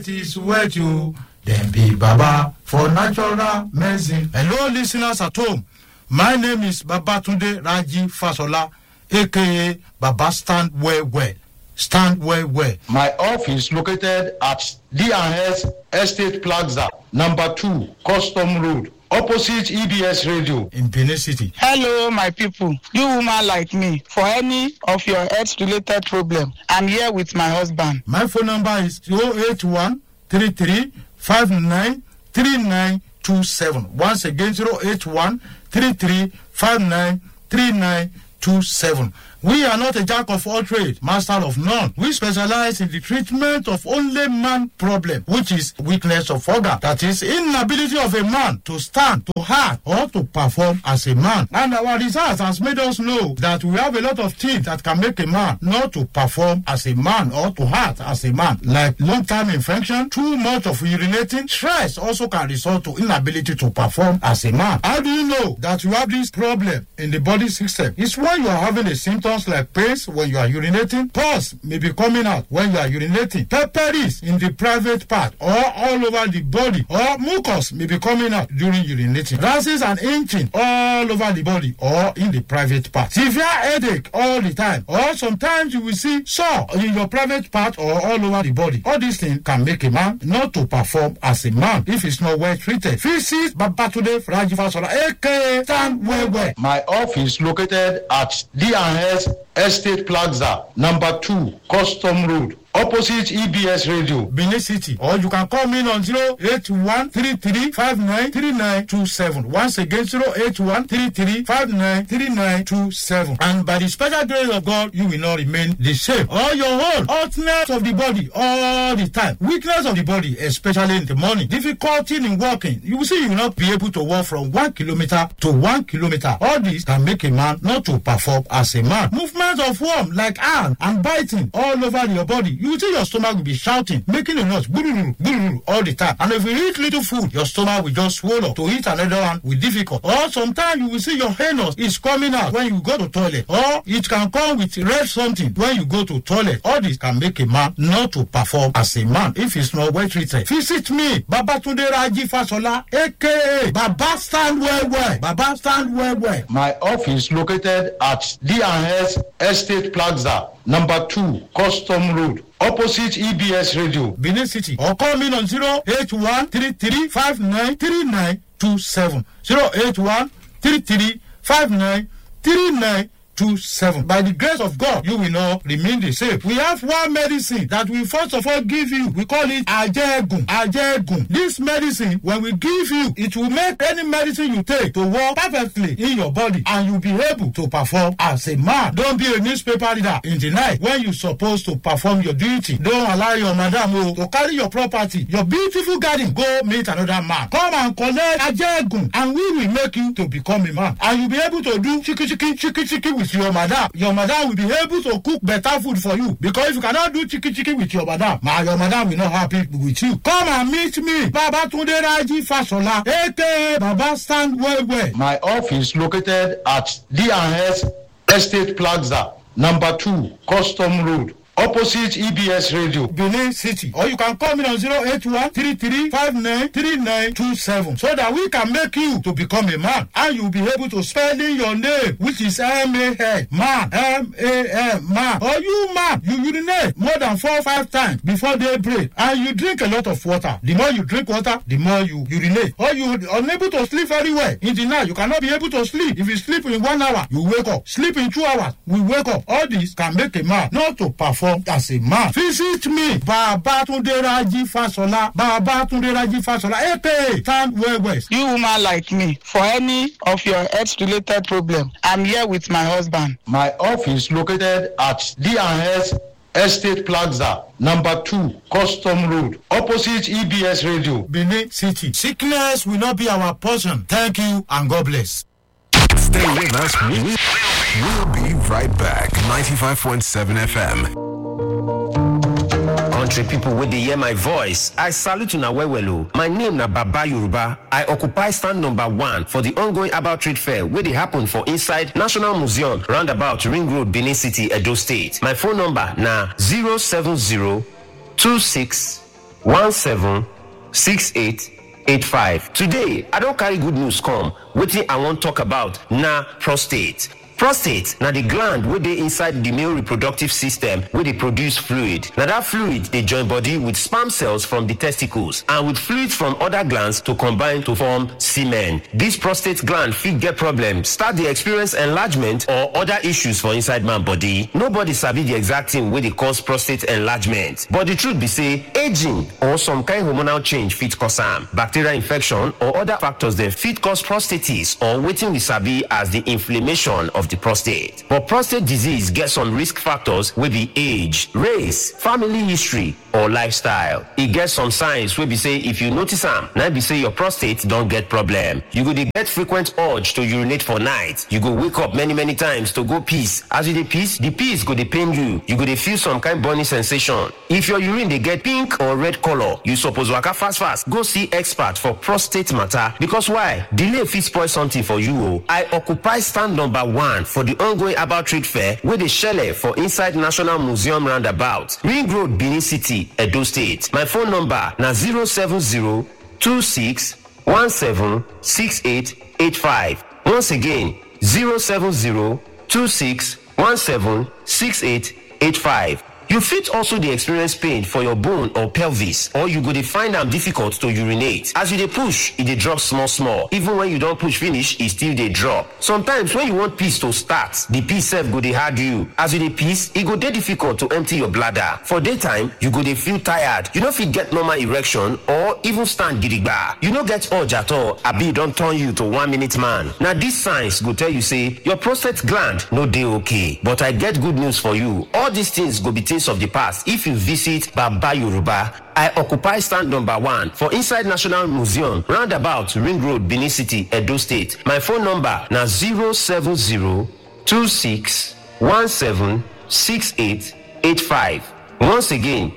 get is wet you. Dem be Baba for natural medicine. Hello, listeners at home. My name is Babatunde Raji Fasola, aka Baba Stand Well Well. Stand Well Well. My office located at D&S Estate Plaza, number 2, Custom Road, opposite EBS Radio. in Benin City. hello my people you woman like me for any of your health related problem i'm here with my husband My phone number is 081 33 59 3927. Once again, 081 33 59 3927. We are not a jack of all trades, master of none. We specialize in the treatment of only man problem, which is weakness of organ. That is inability of a man to stand, to act, or to perform as a man. And our research has made us know that we have a lot of things that can make a man not to perform as a man or to act as a man, like long-time infection, too much of urinating, stress also can result to inability to perform as a man. How do you know that you have this problem in the body system? It's when you are having a symptoms like pains when you are urinating, pus may be coming out when you are urinating, pepperies in the private part or all over the body, or mucus may be coming out during urinating, rashes and itching all over the body or in the private part, severe headache all the time, or sometimes you will see sore in your private part or all over the body. All these things can make a man not to perform as a man if he's not well treated. Visit Babatunde Rajivasola, aka Stand Well Well. My office located at D&S Estate Plaza, number 2, Custom Road, opposite EBS Radio. Benin City, or you can call me on 081 3927. Once again, 081 3927. And by the special grace of God, you will not remain the same. All your whole hotness of the body all the time, weakness of the body, especially in the morning, difficulty in walking. You will see you will not be able to walk from one kilometer to one kilometer. All this can make a man not to perform as a man. Movement of worm like arm and biting all over your body. You will see your stomach will be shouting, making a noise, gururu, gururu, all the time. And if you eat little food, your stomach will just swallow up. To eat another one will difficult. Or sometimes you will see your anus is coming out when you go to toilet. Or it can come with red something when you go to toilet. All this can make a man not to perform as a man if he's not well treated. Visit me, Babatunde Raji Fasola, aka Baba Stand Well Well. Baba Stand Well Well. My office located at D&S Estate Plaza, number 2, Custom Road, opposite EBS Radio. Benin City or call me on 081 33 59 3927. 081 33 59 3927. By the grace of God, you will not remain the same. We have one medicine that we first of all give you. We call it Ajegun. Ajegun. This medicine, when we give you, it will make any medicine you take to work perfectly in your body and you'll be able to perform as a man. Don't be a newspaper reader in the night when you're supposed to perform your duty. Don't allow your madam oh, to carry your property, your beautiful garden, go meet another man. Come and collect Ajegun and we will make you to become a man. And you'll be able to do chiki chiki chiki chiki with your madam. Your madam will be able to cook better food for you because if you cannot do chiki chiki with your madam, ma your madam will not happy with you. Come and meet me, Baba Tunde Raji Fasola, aka Baba Stand Well Well. My office located at D&S Estate Plaza, number 2, Custom Road, opposite EBS Radio. Benin City. Or you can call me on 081 33 59 3927 so that we can make you to become a man and you'll be able to spell in your name which is M-A-N, man, M-A-N, man. Or you man, you urinate more than four or five times before daybreak and you drink a lot of water. The more you drink water, the more you urinate. Or you unable to sleep very well. In the night, you cannot be able to sleep. If you sleep in one hour, you wake up. Sleep in two hours, we wake up. All this can make a man not to perform as a man. Visit me, Babatunde Raji Fasola, Babatunde Raji Fasola, aka Stand Well West. you woman like me for any of your health related problem i'm here with my husband My office located at D&S Estate Plaza, number 2, Custom Road, opposite EBS Radio. Benin City. Sickness will not be our portion. Thank you and God bless. Stay with us. We- we- We'll be right back. 95.7 FM. country pipo wey dey hear my voice i salute una well well o my name na baba yoruba i occupy stand number one for di ongoing herbal trade fair wey dey happen for inside national museum roundabout ring road benin city edo state my phone number na 070 26 17 68 85. Today, I don carry good news come. Wetin I wan talk about na prostate. prostate na the gland wey dey inside the male reproductive system wey dey produce fluid na that fluid dey join body with sperm cells from the testicles and with fluids from other glands to combine to form semen this prostate gland fit get problem start dey experience enlargement or other issues for inside man body nobody sabi the exact thing wey dey cause prostate enlargement but the truth be say aging or some kind hormonal change fit cause am bacterial infection or other factors dem fit cause prostatitis or wetin we sabi as the inflammation of the prostate. But prostate disease get some risk factors wey be age, race, family history, or lifestyle. E get some signs wey be say if you notice am, na be say your prostate don get problem. You go dey get frequent urge to urinate for night. You go wake up many many times to go piss. As you dey piss, the piss go dey pain you. You go dey feel some kind burning sensation. If your urine dey get pink or red color, you suppose waka fast fast go see expert for prostate matter because why? Delay fit spoil something for you o. I occupy stand number one for the ongoing about trade fair wey dey shele for inside National Museum roundabout, Ring Road, Benin City, Edo State. My phone number na 070 26 17 68 85. Once again, 070 26 17 68 85. You fit also dey experience pain for your bone or pelvis or you go dey find am difficult to urinate. As you dey push, e dey drop small small. Even when you don push finish, e still dey drop. Sometimes when you want piss to start, the piss sef go dey hard you. As you dey piss, e go dey difficult to empty your bladder. For daytime, you go dey feel tired. You no fit get normal erection or even stand gidigba. You no get urge at all abi e don turn you to one minute man. Na these signs go tell you say your prostate gland no dey okay. But I get good news for you. All these things go be things of the past if you visit Baba Yoruba. I occupy stand number one for inside National Museum, roundabout Ring Road, Benin City, Edo State. My phone number na 070 26 17 68 85. Once again,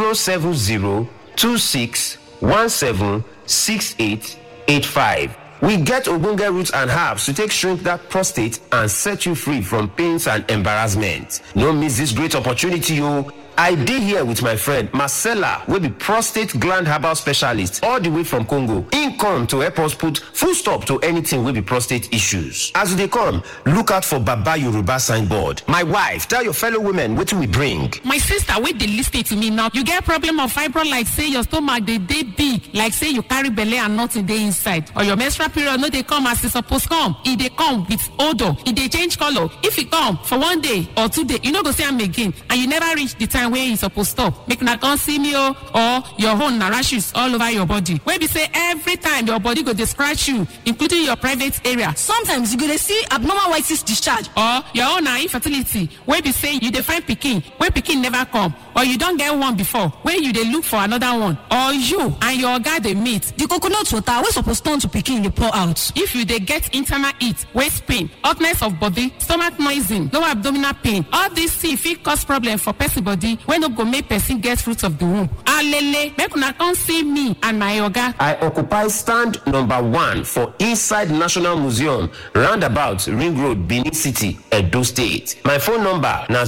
070 26 17 68 85. We get ogbonge roots and herbs to take shrink that prostate and set you free from pains and embarrassment. No miss this great opportunity, o. I dey here with my friend Marcella wey be prostate gland herbal specialist all the way from Congo. Im come to help us put full stop to anything wey be prostate issues. As you dey come, look out for Baba Yoruba signboard. My wife, tell your fellow women wetin we bring. my sister wey dey lis ten to me now you get problem of fibroid like say your stomach dey dey big like say you carry belle and nothing dey inside or your menstrual period no dey come as e suppose come e dey come with odour e dey change colour if e come for one day or two day you no go see am again and you never reach the time wey e suppose stop make una come see me o or your own na rashes all over your body wey be say every time your body go dey scratch you including your private area sometimes you go dey see abnormal white cyst discharge or your own na infertility wey be say you dey find pikin wey pikin never come or you don get one before wey you dey look for another one or you and your oga dey meet the coconut water wey suppose turn to pikin dey pour out if you dey get internal heat waist pain hotness of body stomach noising lower abdominal pain all these things fit cause problem for person body wey no go make person get fruit of the womb alele make una come see me and my oga I occupy stand number one for inside National Museum, roundabout Ring Road, Benin City, Edo State. My phone number na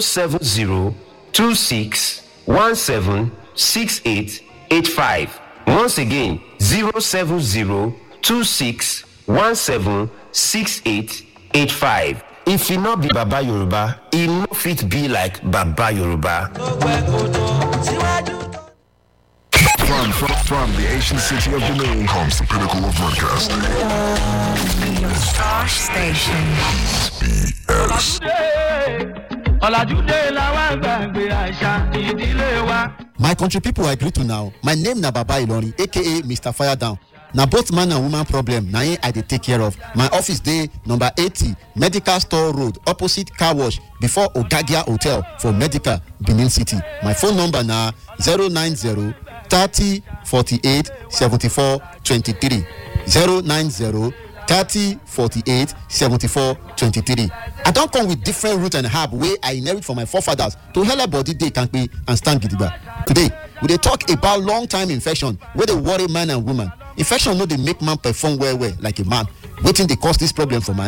070 26 17 68 85. Once again, 070 26 17 68 85. If e no be Baba Yoruba, e no fit be like Baba Yoruba. From, from, from the ancient city of Benin comes the pinnacle of broadcasting. Star Station. BS. ọ̀làjúdé làwọn gbàgbé àṣà ìdílé wa. My country people I greet you now. My name na Baba Ilorin aka Mr. Fire Down. Na both man and woman problem na im I dey take care of. My office dey number eighty Medical Store Road opposite car wash before Ogagia Hotel for Medical Benin City. My phone number na zero nine zero thirty forty-eight seventy-four twenty-three zero nine zero thirty forty-eight seventy-four twenty-three. I don come with different root and herb wey I inherit from my forefathers to helep body dey kampe and stand gidigba. Today, we dey talk about long time infection wey dey worry man and woman. Infection no dey make man perform well well like a man. Wetin dey cause dis problem for man? If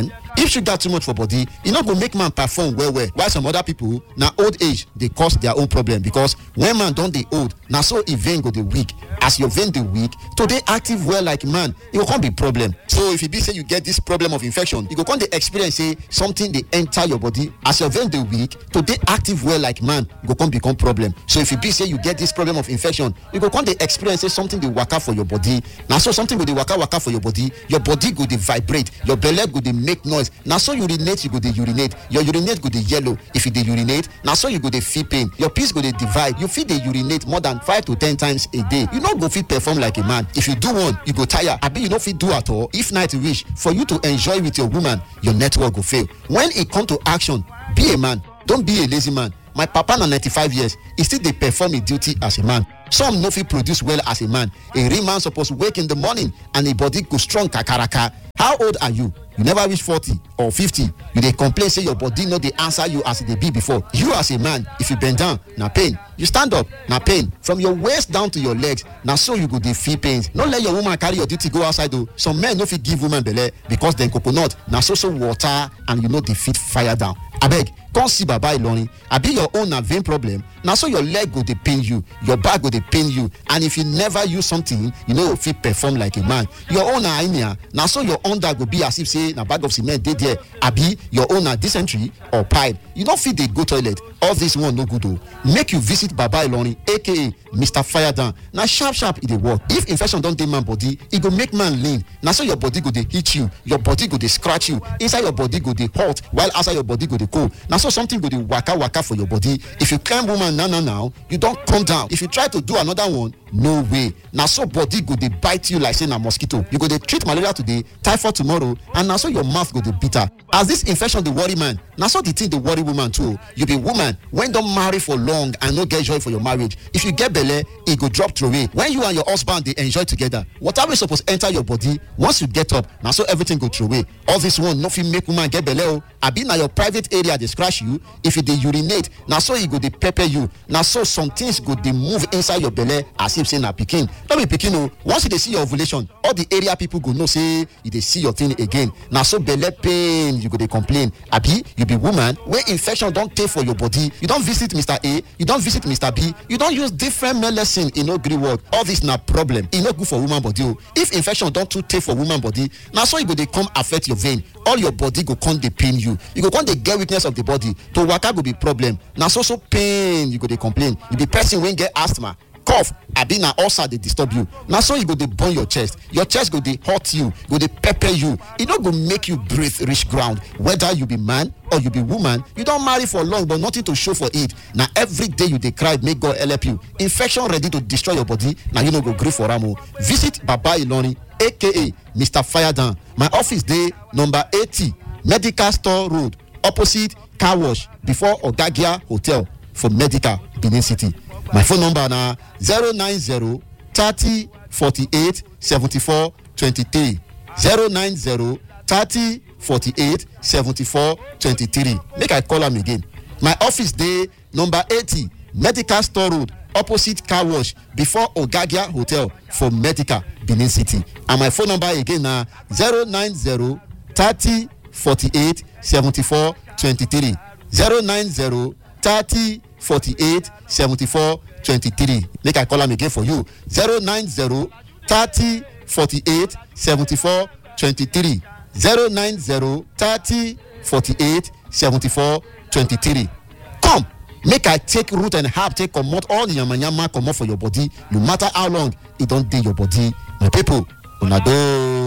if sugar too much for body e no go make man perform well well while some other people na old age dey cause their own problem because when man don dey old na so e vein go dey weak as your vein dey weak to dey active well like man e go come be problem so if e be say you get this problem of infection you go come dey experience say something dey enter your body as your vein dey weak to dey active well like man go come become problem so if e be say you get this problem of infection you go come dey experience say something dey waka for your body na so something go dey waka waka for your body your body go dey vibrate your belle go dey make noise na so urinate you go dey urinate your urinate go dey yellow if you dey urinate na so you go dey feel pain your piss go dey divide you fit dey urinate more than five to ten times a day you no go fit perform like a man if you do one you go tire abi you no fit do at all if night reach for you to enjoy with your woman your network go fail when e come to action be a man don be a lazy man my papa na ninety-five years e still dey perform im duty as a man some no fit produce well as a man a real man suppose wake in the morning and im body go strong kakaraka how old are you you never reach forty or fifty you dey complain say your body no dey answer you as e dey be before you as a man if you bend down na pain you stand up na pain from your waist down to your legs na so you go dey feel pains no let your woman carry your duty go outside o some men no fit give woman belle because dem coconut na so so water and you no dey fit fire down abeg come see baba ilorin abi your own na vein problem na so your leg go dey pain you your back go dey pain you and if you never use something you no go fit perform like a man your own na hernia na so your under go be as if say na bag of cement dey there abi your own na dysentery or pipe you no fit dey go toilet all this one no good o make you visit baba ilorin aka mr firedown na sharp sharp e dey work if infection don dey man body e go make man lean na so your body go dey hit you your body go dey scratch you inside your body go dey hot while outside your body go dey cold na so something go dey waka waka for your body if you climb woman now now now you don come down if you try to do another one no way na so body go dey bite you like say na mosquito you go dey treat malaria today typhoid tomorrow and na so your mouth go dey bitter as this infection dey worry man na so the thing dey worry woman too you be woman wey don marry for long and no get joy for your marriage if you get belle e go drop throway when you and your husband dey enjoy together water wey suppose enter your body once you get up na so everything go throway all this one no fit make woman get belle o abi na your private area dey scratch you if you dey urinate na so e go dey pepper you na so some things go dey move inside your belle as if say na pikin no be pikin o once you dey see your ovulation all the area people go know say you dey see your thing again na so belle pain you go dey complain abi you be woman wey infection don tey for your body you don visit mr a you don visit mr b you don use different medicine e no gree work all this na problem e no good for woman body o if infection don too tey for woman body na so e go dey come affect your vein all your body go come dey pain you you go come dey get weakness of the body to waka go be problem na so so pain you go dey complain you be person wey get asthma cough abi na ulcer dey disturb you na so e go dey burn your chest your chest go dey hurt you go dey pepper you e no go make you breathe reach ground whether you be man or you be woman you don marry for long but nothing to show for it na every day you dey cry make god help you infection ready to destroy your body na you no go gree for am o visit baba ilorin aka mr firedown my office dey number eighty medical store road opposite car wash before ogagia hotel for medical benin city my phone number na zero nine zero thirty forty-eight seventy-four twenty-three zero nine zero thirty forty-eight seventy-four twenty-three make i call am again my office dey number eighty medical store road opposite car wash before ogagia hotel for medical benin city and my phone number again na zero nine zero thirty forty-eight seventy-four twenty-three zero nine zero thirty forty-eight seventy-four twenty-three make i call am again for you zero nine zero thirty forty-eight seventy-four twenty-three zero nine zero thirty forty-eight seventy-four twenty-three come make i take root and herb take comot all the yamayama comot for your body no matter how long e don dey your body my people una doh.